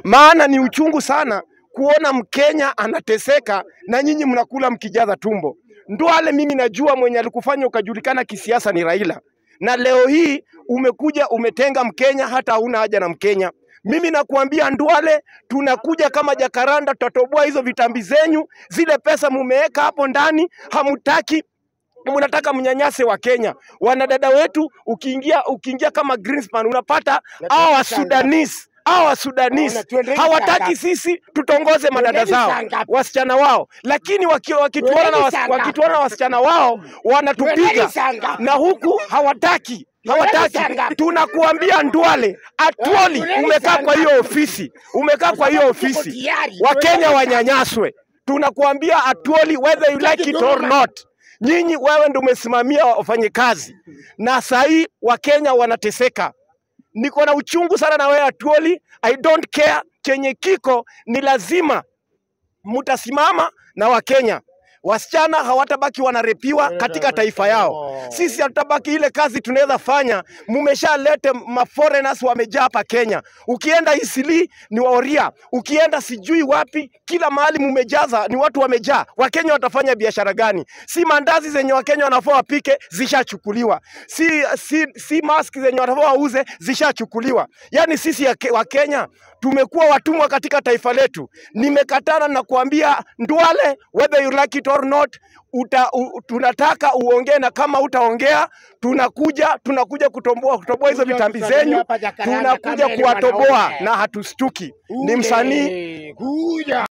maana ni uchungu sana kuona Mkenya anateseka na nyinyi mnakula mkijaza tumbo. Ndwale, mimi najua mwenye alikufanya ukajulikana kisiasa ni Raila, na leo hii umekuja umetenga Mkenya, hata hauna haja na Mkenya. Mimi nakuambia Ndwale, tunakuja kama jakaranda, tutatoboa hizo vitambi zenyu, zile pesa mumeweka hapo ndani, hamutaki mnataka mnyanyase wa Kenya. Wanadada wetu ukiingia ukiingia kama Greenspan unapata hao wa Sudanese hao wa Sudanese Ona, tuendeni hawataki sanga. sisi tutongoze madada Tuendeni zao sanga. wasichana wao, lakini waki- wakituona na Tuendeni was, sanga. wakituona na wasichana wao wanatupiga, Tuendeni sanga. na huku hawataki hawataki. sanga. Tunakuambia Ndwale, Atwoli, Tuendeni umekaa kwa sanga. hiyo ofisi, umekaa kwa hiyo Tuko ofisi, tayari. Wakenya Tuendeni sanga. wanyanyaswe. Tunakuambia Atwoli, whether you like it or not, nyinyi wewe ndio umesimamia wafanyikazi, na saa hii Wakenya wanateseka. Niko na uchungu sana na wewe Atwoli, I don't care chenye kiko, ni lazima mtasimama na Wakenya. Wasichana hawatabaki wanarepiwa katika taifa yao. Sisi hatutabaki ile kazi tunaweza fanya. Mumeshalete maforeigners wamejaa hapa Kenya. Ukienda Isili ni Waoria, ukienda sijui wapi, kila mahali mumejaza, ni watu wamejaa. Wakenya watafanya biashara gani? Si mandazi zenye Wakenya wanafaa wapike zishachukuliwa, si, si, si mask zenye wanafaa wauze zishachukuliwa. Yaani sisi ya Ke- Wakenya tumekuwa watumwa katika taifa letu. Nimekatana na kuambia Ndwale, whether you like it or not, uta, u, tunataka uongee, na kama utaongea tunakuja tunakuja kutomboa kutoboa hizo Kuja vitambi kusalimia zenyu, hapa Jakaranda tunakuja kama ile kuwatoboa wanaume. na hatustuki. Ni msanii Kuja.